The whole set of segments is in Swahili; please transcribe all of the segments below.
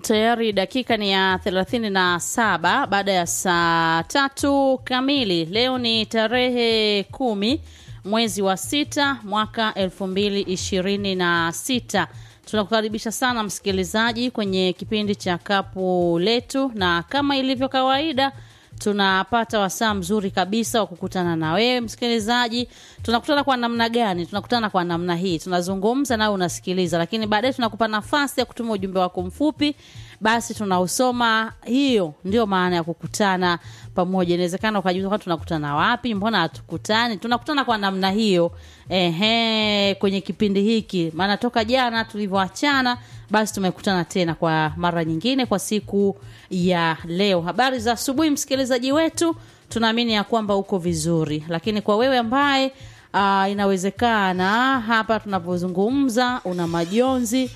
Tayari dakika ni ya thelathini na saba baada ya saa tatu kamili. Leo ni tarehe kumi mwezi wa sita mwaka elfu mbili ishirini na sita. Tunakukaribisha sana msikilizaji kwenye kipindi cha kapu letu, na kama ilivyo kawaida tunapata wasaa mzuri kabisa wa kukutana na wewe msikilizaji. Tunakutana kwa namna gani? Tunakutana kwa namna hii, tunazungumza nawe unasikiliza, lakini baadaye tunakupa nafasi ya kutuma ujumbe wako mfupi, basi tunausoma. Hiyo ndio maana ya kukutana pamoja. Inawezekana ukajiuliza kwani tunakutana wapi? Mbona hatukutani? Tunakutana kwa namna hiyo, ehe, kwenye kipindi hiki, maana toka jana tulivyoachana basi tumekutana tena kwa mara nyingine kwa siku ya leo. Habari za asubuhi, msikilizaji wetu, tunaamini ya kwamba uko vizuri, lakini kwa wewe ambaye uh, inawezekana hapa tunapozungumza una majonzi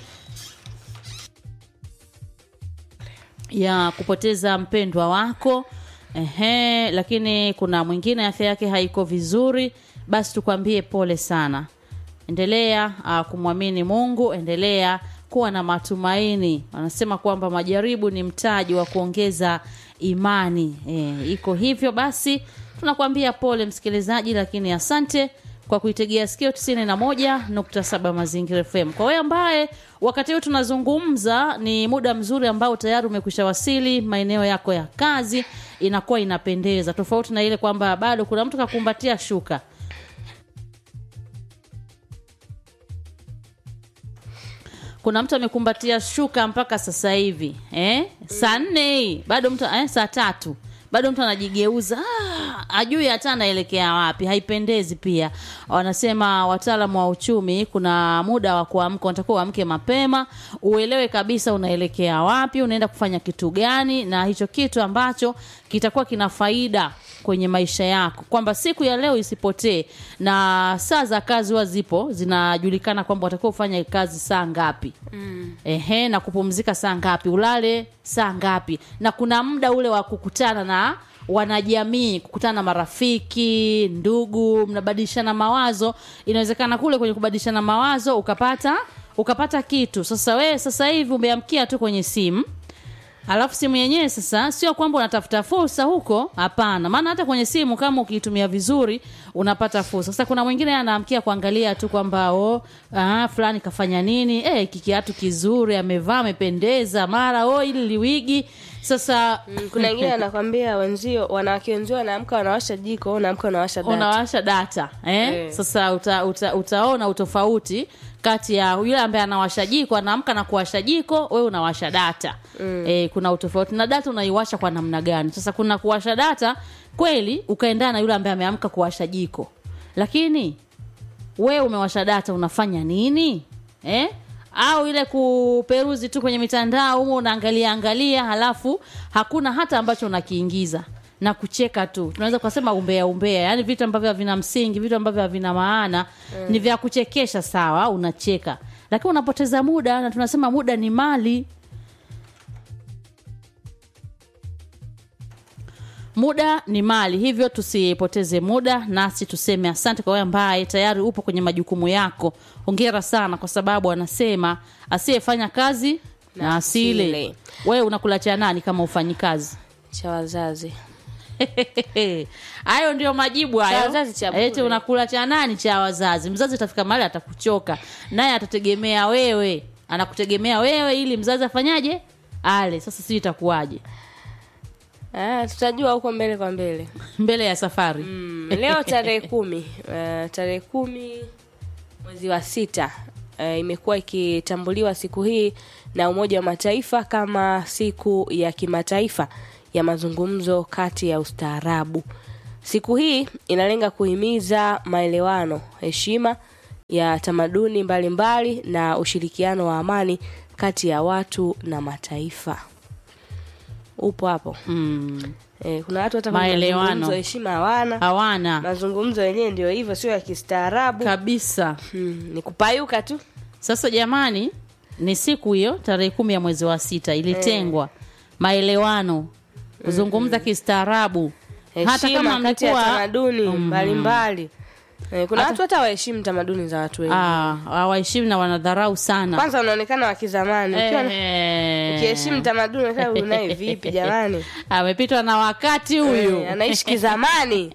ya kupoteza mpendwa wako ehe, lakini kuna mwingine afya yake haiko vizuri, basi tukwambie pole sana. Endelea uh, kumwamini Mungu, endelea kuwa na matumaini. Wanasema kwamba majaribu ni mtaji wa kuongeza imani. E, iko hivyo basi, tunakuambia pole msikilizaji, lakini asante kwa kuitegea sikio 91.7 Mazingira FM. Kwa wewe ambaye wakati huu tunazungumza, ni muda mzuri ambao tayari umekwisha wasili maeneo yako ya kazi, inakuwa inapendeza, tofauti na ile kwamba bado kuna mtu kakumbatia shuka kuna mtu amekumbatia shuka mpaka sasa hivi eh? saa nne hii bado mtu eh, saa tatu bado mtu anajigeuza ah, ajui hata anaelekea wapi. Haipendezi. Pia wanasema wataalamu wa uchumi, kuna muda wa kuamka, unatakiwa uamke mapema, uelewe kabisa unaelekea wapi, unaenda kufanya kitu gani, na hicho kitu ambacho kitakuwa kina faida kwenye maisha yako, kwamba siku ya leo isipotee, na saa za kazi huwa zipo zinajulikana, kwamba watakiwa ufanye kazi saa ngapi mm. Ehe, na kupumzika saa ngapi, ulale saa ngapi, na kuna muda ule wa kukutana na wanajamii, kukutana na marafiki, ndugu, mnabadilishana mawazo. Inawezekana kule kwenye kubadilishana mawazo ukapata ukapata kitu. Sasa wewe sasa hivi umeamkia tu kwenye simu Alafu simu yenyewe sasa sio kwamba unatafuta fursa huko, hapana. Maana hata kwenye simu kama ukiitumia vizuri unapata fursa. Sasa kuna mwingine anaamkia kuangalia tu kwamba oh, ah, fulani kafanya nini, eh, kikiatu kizuri amevaa, amependeza, mara oh, ili liwigi sasa Mm, kuna wengine anakwambia wenzio wanawake wenzio wanaamka wanawasha jiko wewe unaamka unawasha data. unawasha data eh? Eh. Sasa uta, uta, utaona utofauti kati ya yule ambaye anawasha jiko anaamka na kuwasha jiko, wewe unawasha data mm. Eh, kuna utofauti na data unaiwasha kwa namna gani? Sasa kuna kuwasha data kweli ukaendana na yule ambaye ameamka kuwasha jiko, lakini wewe umewasha data unafanya nini eh? au ile kuperuzi tu kwenye mitandao humo unaangalia angalia, halafu hakuna hata ambacho unakiingiza na kucheka tu. Tunaweza kusema umbea umbea, yani vitu ambavyo havina msingi, vitu ambavyo havina maana mm. ni vya kuchekesha, sawa, unacheka, lakini unapoteza muda, na tunasema muda ni mali. Muda ni mali, hivyo tusipoteze muda, nasi tuseme asante kwa wewe ambaye tayari upo kwenye majukumu yako. Hongera sana, kwa sababu anasema asiyefanya kazi na, Na asile. asile. Wewe unakula cha nani kama ufanyi kazi? cha wazazi. hayo ndio majibu hayo. Cha wazazi cha bure. Eti unakula cha nani? Cha wazazi. Mzazi utafika mahali atakuchoka, naye atategemea wewe, anakutegemea wewe ili mzazi afanyaje? Ale. Sasa sijui itakuwaje Ah, tutajua huko mbele kwa mbele. mbele ya safari Mm, leo tarehe kumi uh, tarehe kumi mwezi wa sita uh, imekuwa ikitambuliwa siku hii na Umoja wa Mataifa kama siku ya kimataifa ya mazungumzo kati ya ustaarabu. Siku hii inalenga kuhimiza maelewano, heshima ya tamaduni mbalimbali na ushirikiano wa amani kati ya watu na mataifa. Upo hapo. mm. Eh, kuna watu hata kwenye Maelewano. mazungumzo heshima hawana hawana mazungumzo yenyewe ndio hivyo, sio ya kistaarabu kabisa. hmm, ni kupayuka tu. Sasa jamani, ni siku hiyo tarehe kumi ya mwezi wa sita ilitengwa maelewano, kuzungumza kistaarabu, hata Heshima kama kati ya mlikuwa tamaduni mbalimbali Eh, kuna watu hata waheshimu tamaduni za watu wengi Ah, hawaheshimu na wanadharau sana kwanza unaonekana wa kizamani ukiwa na- Eh, ukiheshimu tamaduni unakaa, huyu naye vipi jamani amepitwa na wakati huyu Eh, anaishi kizamani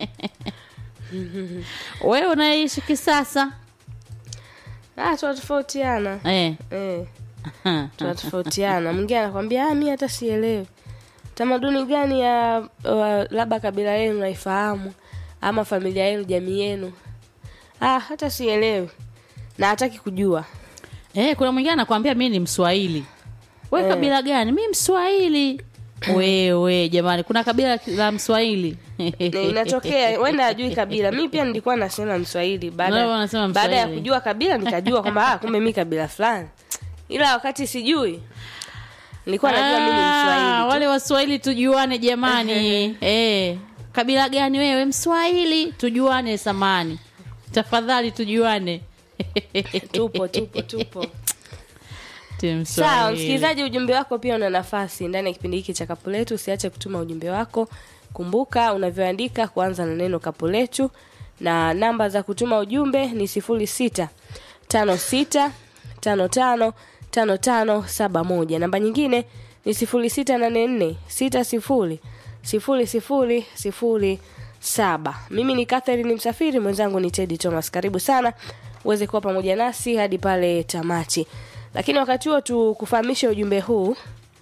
wewe unaishi kisasa ah, tunatofautiana eh. eh, tunatofautiana mwingine anakwambia ah, mi hata sielewi tamaduni gani ya wa, labda kabila yenu naifahamu ama familia yenu jamii yenu ah, hata sielewi na hataki kujua Eh, kuna mwingine anakwambia mi ni mswahili we kabila gani mi mswahili wewe jamani kuna kabila la mswahili Na inatokea wenda ajui kabila mi pia nilikuwa nasema mswahili Wewe baada unasema baada ya Mswahili. kujua kabila nikajua kwamba ah, kumbe mi kabila fulani ila wakati sijui nilikuwa najua mi ni Ah, mswahili tu. wale waswahili tujuane jamani eh, kabila gani wewe mswahili tujuane samani tafadhali tujuane tupo tupo tupo Ti sawa Mswahili. msikilizaji ujumbe wako pia una nafasi ndani ya kipindi hiki cha kapu letu usiache kutuma ujumbe wako kumbuka unavyoandika kuanza na neno kapu letu na namba za kutuma ujumbe ni sifuri sita tano sita tano tano tano tano saba moja namba nyingine ni sifuri sita nane nne sita sifuri sifuri sifuri sifuri saba mimi ni Catherine msafiri mwenzangu ni Teddy Thomas karibu sana uweze kuwa pamoja nasi hadi pale tamati lakini wakati huo tukufahamishe ujumbe huu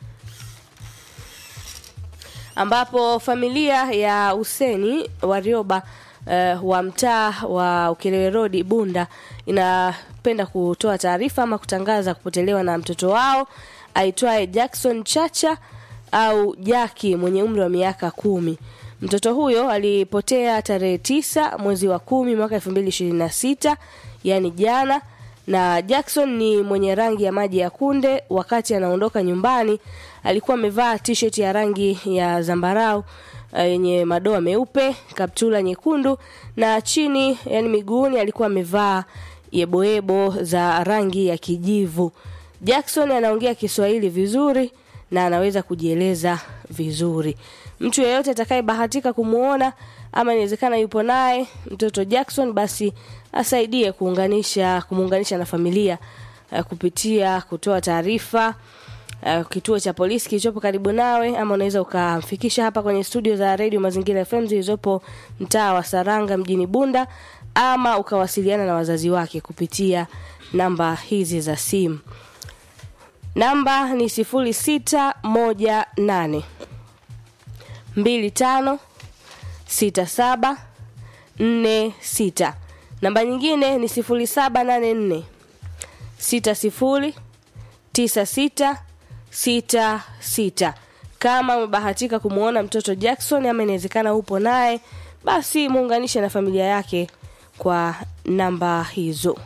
ambapo familia ya Huseni Warioba uh, wa mtaa wa Ukerewe Road Bunda inapenda kutoa taarifa ama kutangaza kupotelewa na mtoto wao aitwaye Jackson Chacha au Jaki mwenye umri wa miaka kumi. Mtoto huyo alipotea tarehe tisa mwezi wa kumi mwaka elfu mbili ishirini na sita yani jana na Jackson ni mwenye rangi ya maji ya kunde. Wakati anaondoka nyumbani, alikuwa amevaa t-shirt ya rangi ya zambarau uh, yenye madoa meupe, kaptula nyekundu na chini, yani miguuni, alikuwa amevaa yeboyebo za rangi ya kijivu. Jackson anaongea Kiswahili vizuri na anaweza kujieleza vizuri. Mtu yeyote atakayebahatika kumuona ama inawezekana yupo naye mtoto Jackson, basi asaidie kuunganisha kumuunganisha na familia uh, kupitia kutoa taarifa uh, kituo cha polisi kilichopo karibu nawe, ama unaweza ukamfikisha hapa kwenye studio za Radio Mazingira FM zilizopo mtaa wa Saranga mjini Bunda, ama ukawasiliana na wazazi wake kupitia namba hizi za simu. Namba ni sifuri sita moja nane mbili tano sita saba nne sita. Namba nyingine ni sifuri saba nane nne sita sifuri tisa sita sita sita. Kama umebahatika kumwona mtoto Jackson ama inawezekana upo naye, basi muunganishe na familia yake kwa namba hizo.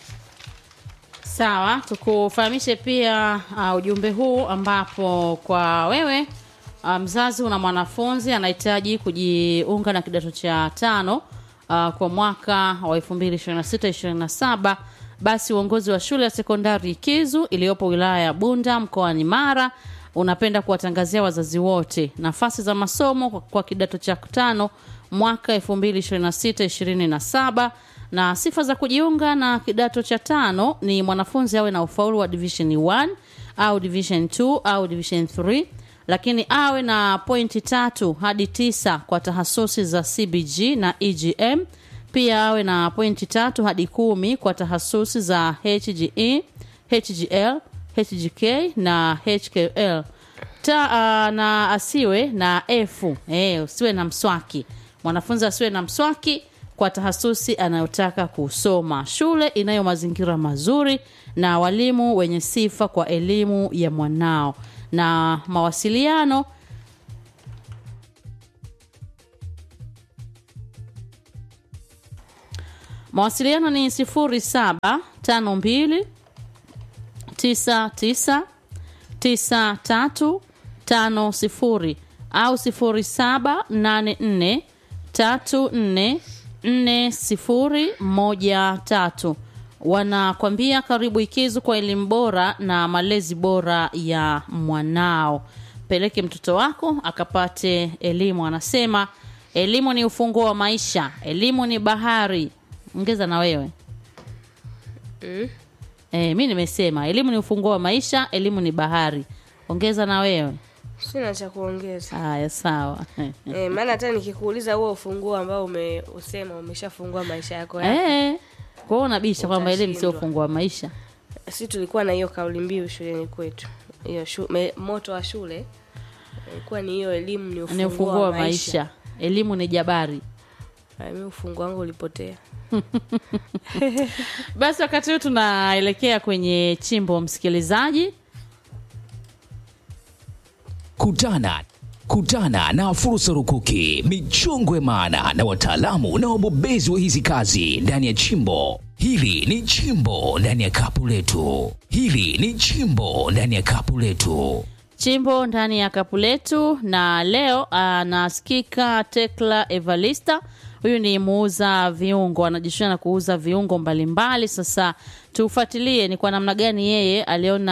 Sawa, tukufahamishe pia uh, ujumbe huu ambapo kwa wewe uh, mzazi una mwanafunzi anahitaji kujiunga na kidato cha tano uh, kwa mwaka wa 2026-27 basi uongozi wa shule ya sekondari Kizu iliyopo wilaya ya Bunda mkoani Mara unapenda kuwatangazia wazazi wote nafasi za masomo kwa, kwa kidato cha tano mwaka 2026-27 na sifa za kujiunga na kidato cha tano ni mwanafunzi awe na ufaulu wa division 1 au division 2 au division 3 lakini awe na pointi tatu hadi tisa kwa tahasusi za cbg na egm pia awe na pointi tatu hadi kumi kwa tahasusi za hge hgl hgk na hkl Ta, uh, na asiwe na f eh, usiwe na mswaki mwanafunzi asiwe na mswaki kwa tahasusi anayotaka kusoma shule inayo mazingira mazuri na walimu wenye sifa kwa elimu ya mwanao na mawasiliano mawasiliano ni 0752 99 9350 au 0784 34 4013 wanakwambia karibu ikizu kwa elimu bora na malezi bora ya mwanao peleke mtoto wako akapate elimu anasema elimu ni ufunguo wa maisha elimu ni bahari ongeza na wewe mm. e, mi nimesema elimu ni ufunguo wa maisha elimu ni bahari ongeza na wewe sina cha kuongeza haya sawa e, maana hata nikikuuliza huo ufunguo ambao umeusema umeshafungua maisha yako ya Eh, kwa hiyo unabisha kwamba elimu sio Utashindwa. ufunguo wa maisha si tulikuwa na hiyo kauli mbiu shuleni kwetu hiyo shu, me, moto wa shule ilikuwa ni hiyo elimu ni ufunguo, ni ufunguo wa maisha elimu ni jabari Ay, mi ufunguo wangu ulipotea basi wakati huu tunaelekea kwenye chimbo msikilizaji Kutana kutana na fursa rukuki, michongwe maana na wataalamu na wabobezi wa hizi kazi ndani ya chimbo. Hili ni chimbo ndani ya kapu letu. Hili ni chimbo ndani ya kapu letu. chimbo ndani ya kapu letu na leo anasikika tekla evalista huyu ni muuza viungo anajishughulisha na kuuza viungo mbalimbali sasa tufuatilie ni kwa namna gani yeye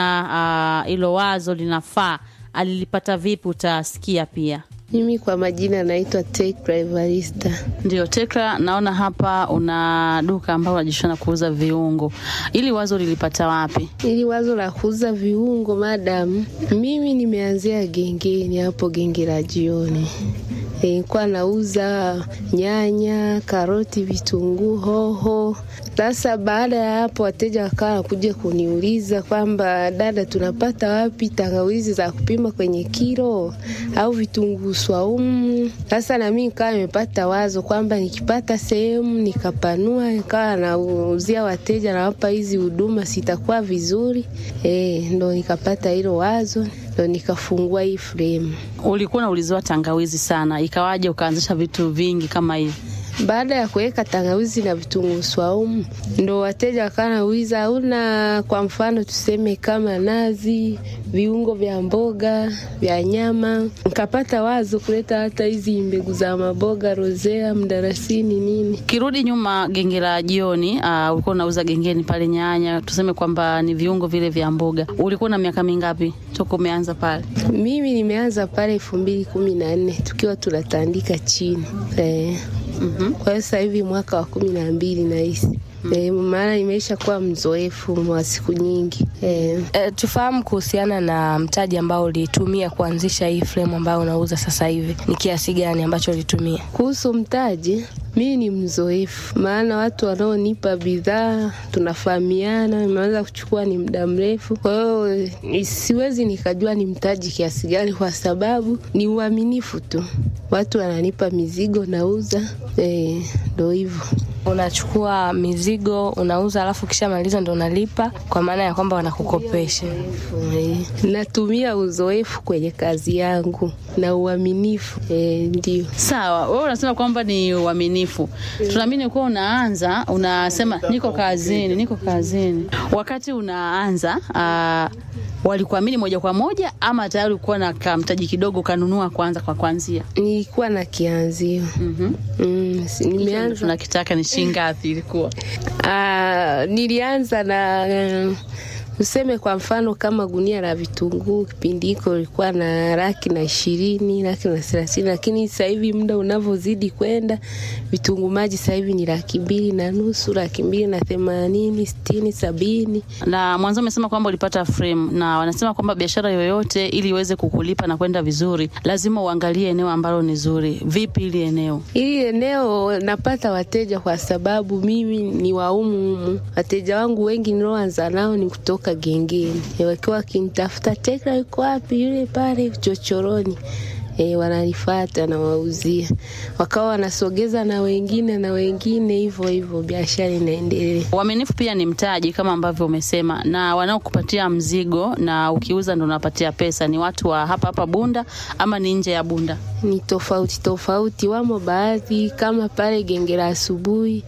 aliona hilo wazo linafaa alilipata vipi utasikia pia Mimi kwa majina naitwa Tekra Evarista. ndio tekla naona hapa una duka ambao unajishughulisha na kuuza viungo ili wazo lilipata wapi Ili wazo la kuuza viungo madam, mimi nimeanzia gengeni hapo genge la jioni. Nilikuwa nauza nyanya, karoti, vitunguu, hoho. Sasa baada ya hapo, wateja wakawa wanakuja kuniuliza kwamba dada, tunapata wapi tangawizi za kupima kwenye kilo au vitunguu swaumu? Sasa na mimi nikawa nimepata wazo kwamba nikipata sehemu nikapanua, nikawa nauzia wateja, nawapa hizi huduma, sitakuwa vizuri eh? Ndo nikapata hilo wazo, ndo nikafungua hii frame. ulikuwa unauliziwa tangawizi sana ikawaje ukaanzisha vitu vingi kama hivi Baada ya kuweka tangawizi na vitunguu swaumu, ndo wateja wakawa nauliza hauna, kwa mfano tuseme kama nazi, viungo vya mboga, vya nyama. Nikapata wazo kuleta hata hizi mbegu za maboga, rozea, mdarasini, nini. kirudi nyuma genge la jioni uh, ulikuwa unauza gengeni pale nyanya tuseme kwamba ni viungo vile vya mboga ulikuwa na miaka mingapi toka umeanza pale Mimi nimeanza pale elfu mbili kumi na nne tukiwa tunatandika chini eh. mm-hmm. Kwa hiyo sasa hivi mwaka wa kumi na mbili nahisi eh, maana nimeisha kuwa mzoefu wa siku nyingi eh. e, tufahamu kuhusiana na mtaji ambao ulitumia kuanzisha hii frame ambayo unauza sasa hivi ni kiasi gani ambacho ulitumia Kuhusu mtaji, mimi ni mzoefu, maana watu wanaonipa bidhaa tunafahamiana, nimeweza kuchukua ni muda mrefu. Kwa hiyo ni- siwezi nikajua ni mtaji kiasi gani, kwa sababu ni uaminifu tu. Watu wananipa mizigo, nauza, eh, ndo hivyo. unachukua mizigo unauza alafu ukishamaliza ndo unalipa kwa maana ya kwamba wanakukopesha Eh, Natumia uzoefu kwenye kazi yangu na uaminifu, eh, ndio. sawa wewe unasema kwamba ni uaminifu tunaamini kuwa unaanza unasema niko kazini niko kazini wakati unaanza uh, walikuamini moja kwa moja ama tayari ulikuwa na kamtaji kidogo ukanunua kwanza kwa kwanzia Nilikuwa na kianzio mm-hmm. mm, si- nimeanza tunakitaka ni shilingi ngapi ilikuwa Ah, nilianza na eh, useme kwa mfano kama gunia la vitunguu kipindi hiko ilikuwa na laki na ishirini laki na thelathini lakini sasa hivi muda unavyozidi kwenda vitunguu maji sasa hivi ni laki mbili na nusu laki mbili na themanini sitini sabini na mwanzo umesema kwamba ulipata frame na wanasema kwamba biashara yoyote ili iweze kukulipa na kwenda vizuri lazima uangalie eneo ambalo ni zuri vipi ili eneo Hili eneo napata wateja kwa sababu mimi ni waumu humu. Wateja wangu wengi nilioanza nao ni kutoka gengeni, e, wakiwa wakinitafuta Tekla yuko wapi, yule pale chochoroni E, wananifata na wauzia, wakawa wanasogeza na wengine na wengine, hivyo hivyo biashara inaendelea. uaminifu pia ni mtaji kama ambavyo umesema na wanaokupatia mzigo na ukiuza ndo unapatia pesa ni watu wa hapa hapa bunda ama ni nje ya bunda ni tofauti tofauti. Wamo baadhi kama pale genge la asubuhi,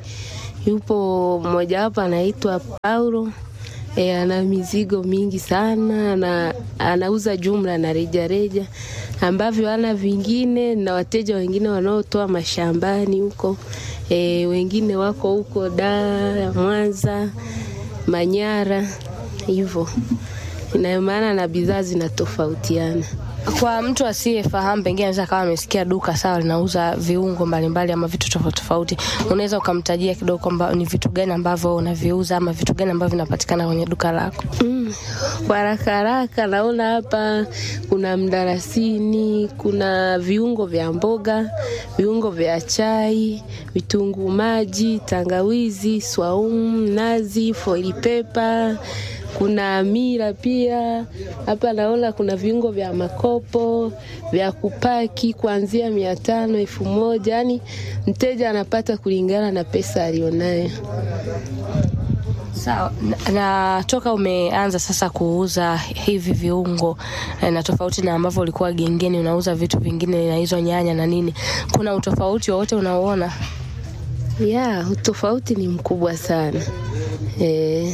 yupo mmojawapo anaitwa Paulo e, ana mizigo mingi sana na anauza jumla na rejareja ambavyo ana vingine na wateja wengine wanaotoa mashambani huko e, wengine wako huko Dar, Mwanza, Manyara hivyo, ina maana na bidhaa zinatofautiana. Kwa mtu asiyefahamu, pengine anaweza kawa amesikia duka sawa linauza viungo mbalimbali ama vitu tofauti tofauti, unaweza ukamtajia kidogo kwamba ni vitu gani ambavyo unaviuza ama vitu gani ambavyo vinapatikana kwenye duka lako? Mm, kwa haraka haraka naona hapa kuna mdarasini, kuna viungo vya mboga, viungo vya chai, vitunguu maji, tangawizi, swaumu, nazi, foili pepa, kuna mira pia. Hapa naona kuna viungo vya makopo vya kupaki kuanzia mia tano elfu moja yani mteja anapata kulingana na pesa alionayo. Sawa. Na, na toka umeanza sasa kuuza hivi viungo eh, na tofauti na ambavyo ulikuwa gengeni unauza vitu vingine na hizo nyanya na nini, kuna utofauti wowote unaoona? Ya, utofauti ni mkubwa sana eh.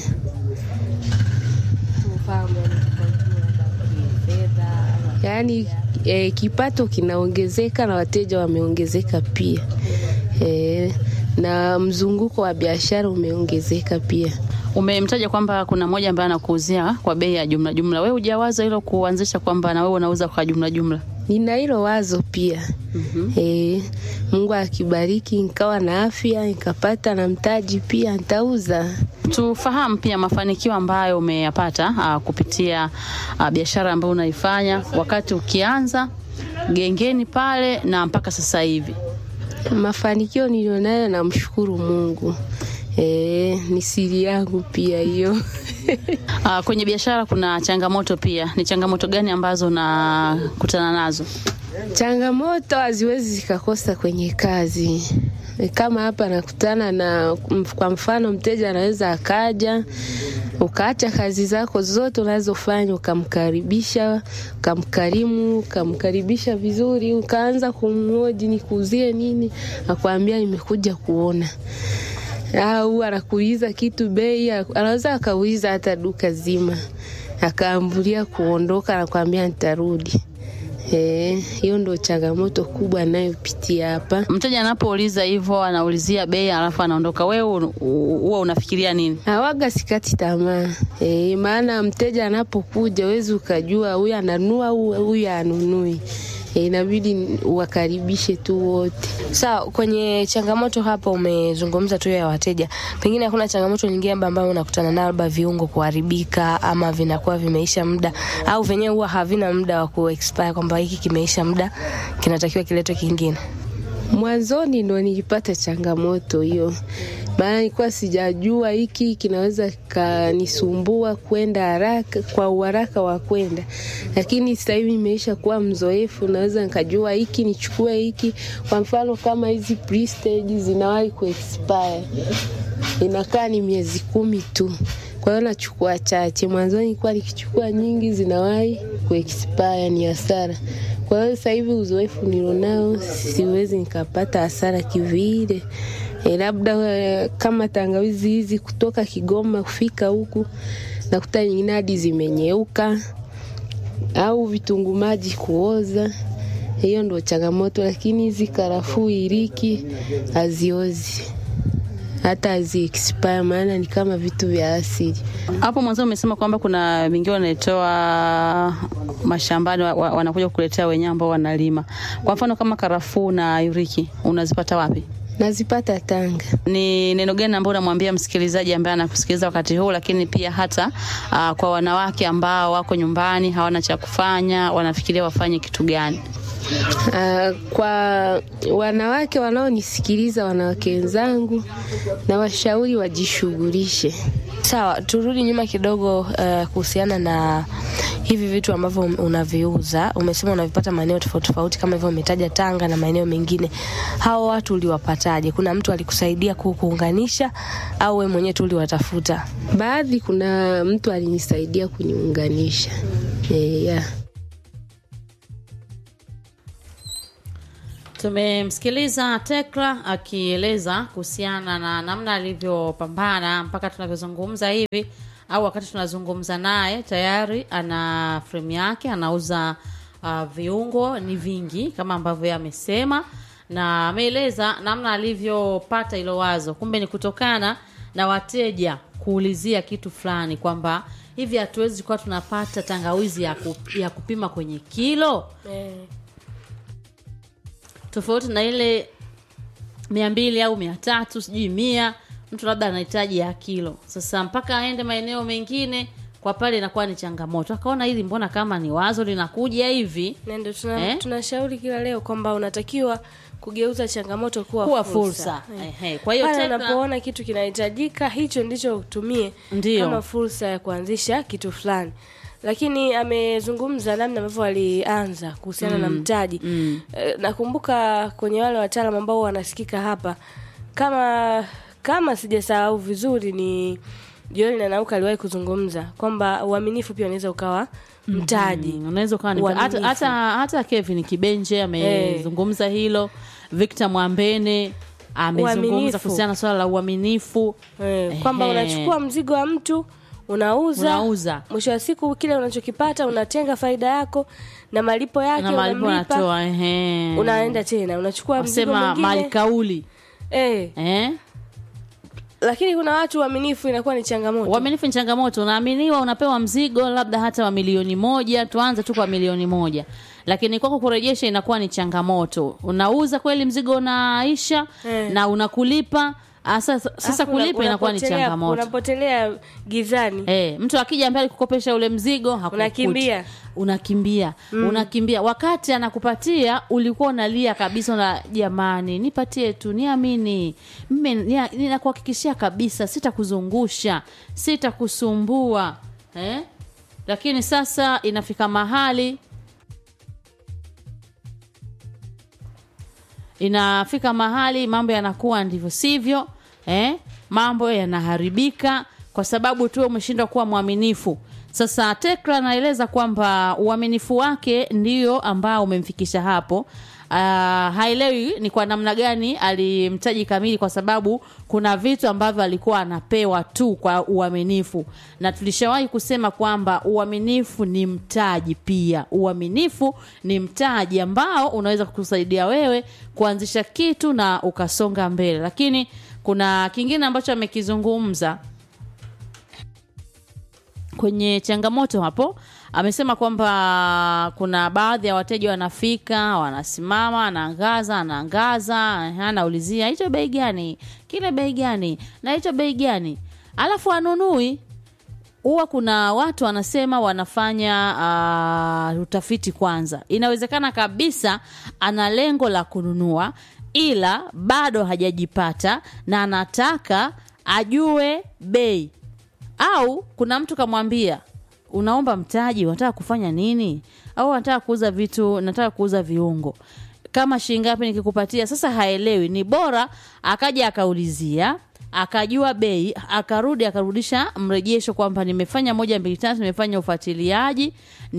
Yaani eh, kipato kinaongezeka na wateja wameongezeka pia eh, na mzunguko wa biashara umeongezeka pia. Umemtaja kwamba kuna mmoja ambaye anakuuzia kwa bei ya jumla jumla. Wewe hujawaza hilo kuanzisha kwamba na wewe unauza kwa jumla jumla? Nina hilo wazo pia mm -hmm. Mungu akibariki nikawa na afya nikapata na mtaji pia nitauza. Tufahamu pia mafanikio ambayo umeyapata uh, kupitia uh, biashara ambayo unaifanya wakati ukianza gengeni pale na mpaka sasa hivi. Mafanikio nilionayo namshukuru Mungu. E, ni siri yangu pia hiyo. Uh, kwenye biashara kuna changamoto pia. Ni changamoto gani ambazo unakutana nazo? Changamoto haziwezi zikakosa kwenye kazi. Kama hapa nakutana na, kwa mfano, mteja anaweza akaja ukaacha kazi zako zote unazofanya ukamkaribisha, ukamkarimu, ukamkaribisha vizuri, ukaanza kumhoji nikuuzie nini, akwambia nimekuja kuona au anakuuliza kitu bei, anaweza akauliza hata duka zima, akaambulia kuondoka, anakwambia nitarudi. Hiyo e, ndo changamoto kubwa anayopitia hapa. Mteja anapouliza hivyo, anaulizia bei alafu anaondoka, wewe huwa unafikiria nini? Awaga sikati tamaa e, maana mteja anapokuja wezi ukajua huyu ananua huyu anunui. E, inabidi wakaribishe tu wote. Sawa, kwenye changamoto hapa umezungumza tu ya wateja, pengine hakuna changamoto nyingine ambayo unakutana nayo, labda viungo kuharibika ama vinakuwa vimeisha muda au venyewe huwa havina muda wa ku expire kwamba hiki kimeisha muda kinatakiwa kiletwe kingine? Mwanzoni ndo nilipata changamoto hiyo, maana nilikuwa sijajua hiki kinaweza kanisumbua kwenda haraka kwa uharaka wa kwenda, lakini sasa hivi nimeisha kuwa mzoefu, naweza nikajua hiki nichukue hiki. Kwa mfano kama hizi prestige zinawahi ku expire, inakaa ni miezi kumi tu, kwa hiyo nachukua chache. Mwanzoni nilikuwa nikichukua nyingi, zinawahi ku expire, ni hasara. Kwa hiyo sasa hivi uzoefu nilionao, siwezi nikapata hasara kivile. E, labda e, kama tangawizi hizi kutoka Kigoma kufika huku nakuta nyingine hadi zimenyeuka au vitunguu maji kuoza. Hiyo ndo changamoto, lakini hizi karafuu, iliki haziozi hata hazi expire, maana ni kama vitu vya asili. Hapo mwanzo umesema kwamba kuna vingine wanaitoa mashambani wa, wa, wanakuja kukuletea wenyewe ambao wanalima. Kwa mfano kama karafuu na yuriki unazipata wapi? Nazipata Tanga. Ni neno gani ambao unamwambia msikilizaji ambaye anakusikiliza wakati huu, lakini pia hata uh, kwa wanawake ambao wako nyumbani hawana cha kufanya, wanafikiria wafanye kitu gani? Uh, kwa wanawake wanaonisikiliza, wanawake wenzangu, na washauri wajishughulishe. Sawa, turudi nyuma kidogo uh, kuhusiana na hivi vitu ambavyo unaviuza. Umesema unavipata maeneo tofauti tofauti, kama hivyo umetaja Tanga na maeneo mengine. Hao watu uliwapataje? Kuna mtu alikusaidia kukuunganisha au wewe mwenyewe tu uliwatafuta? Baadhi, kuna mtu alinisaidia kuniunganisha. E, yeah. Tumemsikiliza Tekla akieleza kuhusiana na namna alivyopambana mpaka tunavyozungumza hivi, au wakati tunazungumza naye tayari ana frame yake, anauza uh, viungo ni vingi kama ambavyo yeye amesema, na ameeleza namna alivyopata hilo wazo. Kumbe ni kutokana na wateja kuulizia kitu fulani kwamba hivi hatuwezi kuwa tunapata tangawizi ya, ku, ya kupima kwenye kilo eh, tofauti na ile mia mbili au mia tatu sijui mia mtu labda anahitaji ya kilo sasa mpaka aende maeneo mengine kwa pale inakuwa ni changamoto akaona hili mbona kama ni wazo linakuja hivi na ndio tuna, Eh? tunashauri kila leo kwamba unatakiwa kugeuza changamoto kuwa, kuwa fursa, fursa Eh. Ehe, kwa hiyo pale Tekla- unapoona kitu kinahitajika hicho ndicho utumie Ndiyo. kama fursa ya kuanzisha kitu fulani lakini amezungumza namna ambavyo alianza kuhusiana na mtaji mm. Eh, nakumbuka kwenye wale wataalam ambao wanasikika hapa kama kama sijasahau vizuri ni Joel na Nauka aliwahi kuzungumza kwamba uaminifu pia unaweza ukawa mtaji Mm, unaweza ukawa ni Uaminifu. hata, hata, hata Kevin Kibenje amezungumza hilo Victor Mwambene amezungumza Uaminifu. kuhusiana na swala la uaminifu Eh, kwamba Ehe. unachukua mzigo wa mtu unauza, Unauza. mwisho wa siku kile unachokipata unatenga faida yako na malipo yake na malipo unamlipa, anatoa ehe. unaenda tena unachukua mzigo Wasema mali mwingine kauli eh, eh? lakini kuna watu uaminifu inakuwa ni changamoto uaminifu ni changamoto unaaminiwa unapewa mzigo labda hata wa milioni moja tuanze tu kwa milioni moja lakini kwako kurejesha inakuwa ni changamoto unauza kweli mzigo unaisha Eh. na unakulipa Ah, sasa, sasa Alafu una- kulipa inakuwa ni unapotelea- changamoto unapotelea gizani Eh, mtu akija ambaye alikukopesha ule mzigo hakukuti. Unakimbia. unakimbia unakimbia wakati anakupatia ulikuwa unalia kabisa na jamani nipatie tu niamini mimi nia- ninakuhakikishia kabisa sitakuzungusha sitakusumbua eh? lakini sasa inafika mahali inafika mahali mambo yanakuwa ndivyo sivyo eh? mambo yanaharibika kwa sababu tu umeshindwa kuwa mwaminifu sasa tekra anaeleza kwamba uaminifu wake ndio ambao umemfikisha hapo Uh, haelewi ni kwa namna gani alimtaji kamili kwa sababu kuna vitu ambavyo alikuwa anapewa tu kwa uaminifu na tulishawahi kusema kwamba uaminifu ni mtaji pia uaminifu ni mtaji ambao unaweza kukusaidia wewe kuanzisha kitu na ukasonga mbele lakini kuna kingine ambacho amekizungumza kwenye changamoto hapo amesema kwamba kuna baadhi ya wateja wanafika wanasimama anaangaza anaangaza anaulizia hicho bei gani kile bei gani na hicho bei gani alafu anunui huwa kuna watu wanasema wanafanya uh, utafiti kwanza inawezekana kabisa ana lengo la kununua ila bado hajajipata na anataka ajue bei au kuna mtu kamwambia unaomba mtaji unataka kufanya nini au unataka kuuza vitu nataka kuuza viungo kama shilingi ngapi nikikupatia sasa haelewi ni bora akaja akaulizia akajua bei akarudi akarudisha mrejesho kwamba nimefanya moja mbili tatu nimefanya ufuatiliaji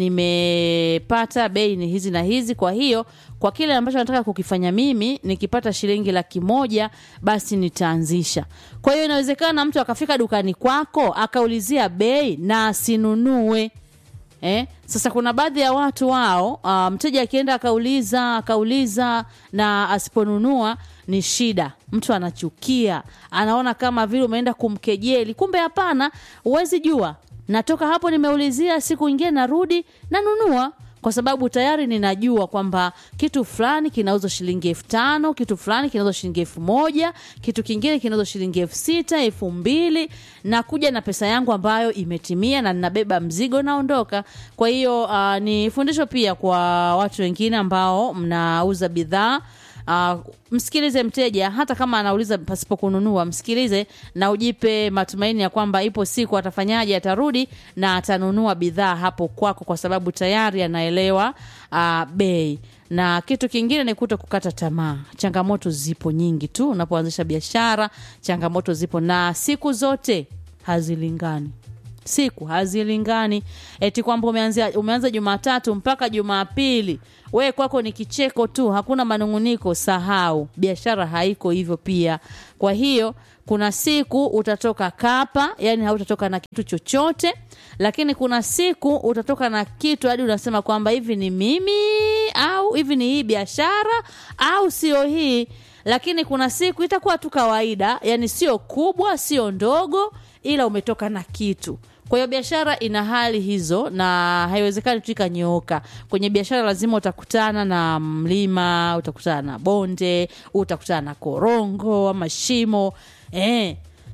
nimepata bei ni hizi na hizi kwa hiyo kwa kile ambacho nataka kukifanya mimi nikipata shilingi laki moja basi nitaanzisha kwa hiyo inawezekana mtu akafika dukani kwako akaulizia bei na asinunue Eh? Sasa kuna baadhi ya watu wao uh, mteja akienda akauliza akauliza na asiponunua ni shida. Mtu anachukia, anaona kama vile umeenda kumkejeli. Kumbe hapana, huwezi jua. Natoka hapo nimeulizia, siku ingine narudi nanunua kwa sababu tayari ninajua kwamba kitu fulani kinauzwa shilingi elfu tano kitu fulani kinauzwa shilingi elfu moja kitu kingine kinauzwa shilingi elfu sita elfu mbili na kuja na pesa yangu ambayo imetimia na ninabeba mzigo naondoka kwa hiyo uh, ni fundisho pia kwa watu wengine ambao mnauza bidhaa Uh, msikilize mteja hata kama anauliza pasipo kununua msikilize na ujipe matumaini ya kwamba ipo siku atafanyaje atarudi na atanunua bidhaa hapo kwako kwa sababu tayari anaelewa uh, bei na kitu kingine ni kuto kukata tamaa changamoto zipo nyingi tu unapoanzisha biashara changamoto zipo na siku zote hazilingani siku hazilingani eti kwamba umeanzia umeanza jumatatu mpaka jumapili we kwako ni kicheko tu hakuna manunguniko sahau biashara haiko hivyo pia kwa hiyo kuna siku utatoka kapa yani hautatoka na kitu chochote lakini kuna siku utatoka na kitu hadi unasema kwamba hivi ni mimi au hivi ni hii biashara au sio hii lakini kuna siku itakuwa tu kawaida yani sio kubwa sio ndogo ila umetoka na kitu kwa hiyo biashara ina hali hizo na haiwezekani tu ikanyooka kwenye biashara lazima utakutana na mlima utakutana na bonde utakutana na korongo ama shimo eh,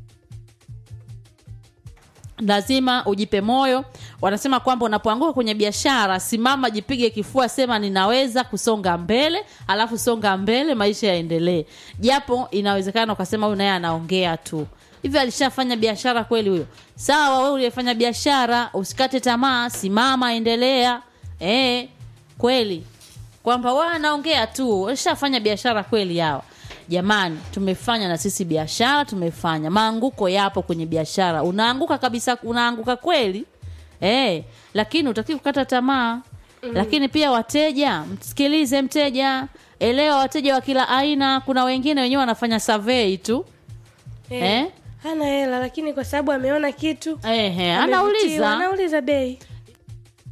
lazima ujipe moyo wanasema kwamba unapoanguka kwenye biashara simama jipige kifua sema ninaweza kusonga mbele alafu songa mbele maisha yaendelee japo inawezekana ukasema huyu naye anaongea tu hivyo alishafanya biashara kweli huyo sawa wewe uliyefanya biashara usikate tamaa simama endelea eh kweli kwamba wa anaongea tu walishafanya biashara kweli hawa jamani tumefanya na sisi biashara tumefanya maanguko yapo kwenye biashara unaanguka kabisa unaanguka kweli eh lakini utaki kukata tamaa mm. lakini pia wateja msikilize mteja elewa wateja wa kila aina kuna wengine wenyewe wanafanya survey tu Eh, eh? hana hela lakini kwa sababu ameona kitu Ehe, amevutiwa, anauliza anauliza bei